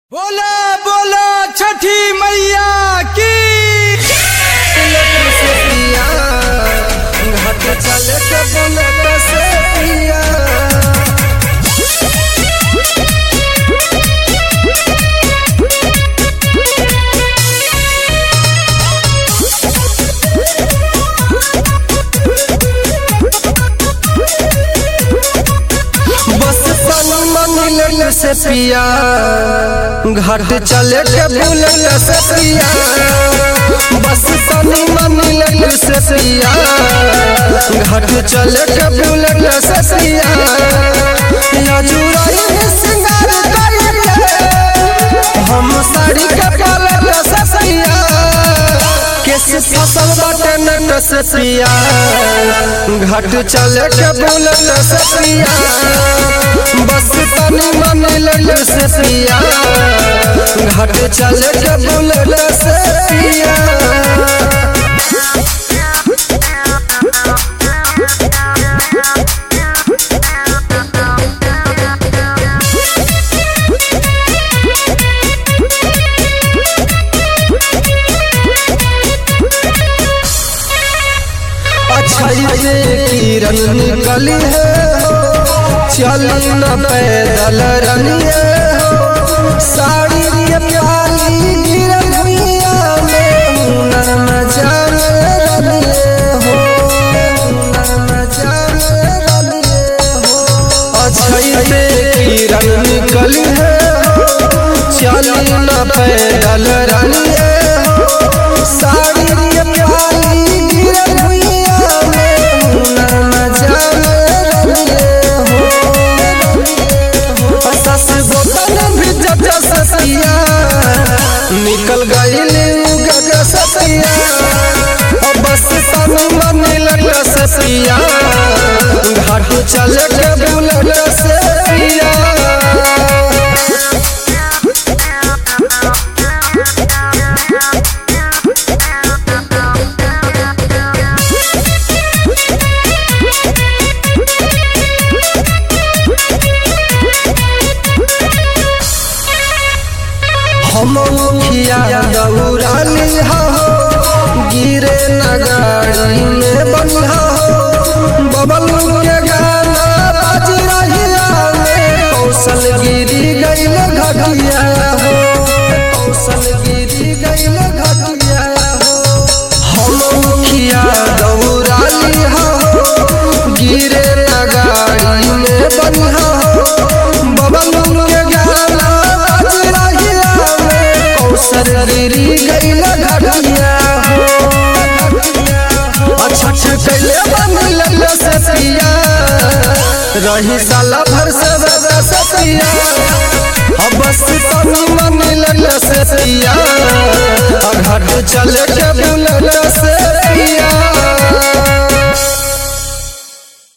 बोला बोला छठी मैया की घाट चले के बुलेट से पिया बस पानी मंदिर से पिया घाट चले के बुलेट से पिया बस पानी मंदिर से पिया घाट चले के बुलेट से पिया यजुराई में सिंगार करिए हम साड़ी के पलट से पिया केस फसल बाटे नट से पिया घाट चले के बुलेट से पिया बस तनी मनी लल से पिया घाट चले के बुलेट से पिया अच्छा ये किरण निकली है चली न पैदल रनिए हो साड़ी ये प्याली गिरल भुइया में हुनर न जाने रनिए हो हुनर न जाने रनिए हो अच्छा ये किरण निकली है चली न पैदल रनिए हो साड़ी ये प्याली गिरल भुइया में हुनर न जाने रनिए हो सस बोतल भी जब ससिया निकल गई गग ससिया और बस तन मन लग ससिया घाट चल के बुलट ससिया हम मुखिया दौड़ाली हो गिरे नगाड़ी में बनिहा हो बबल के गाना बाज रहिया में कौशल गिरी गईल घटिया हो कौशल गिरी गईल घटिया हो हम मुखिया दौड़ाली हो गिरे नगाड़ी में बनिहा हो बबल के गाना बाज रहिया में कौशल गिरी गईल घटिया हो अच्छा कैले बन से पिया रही साला भर से बजा से पिया अब बस तनी मन लल से पिया घाट चले के बुल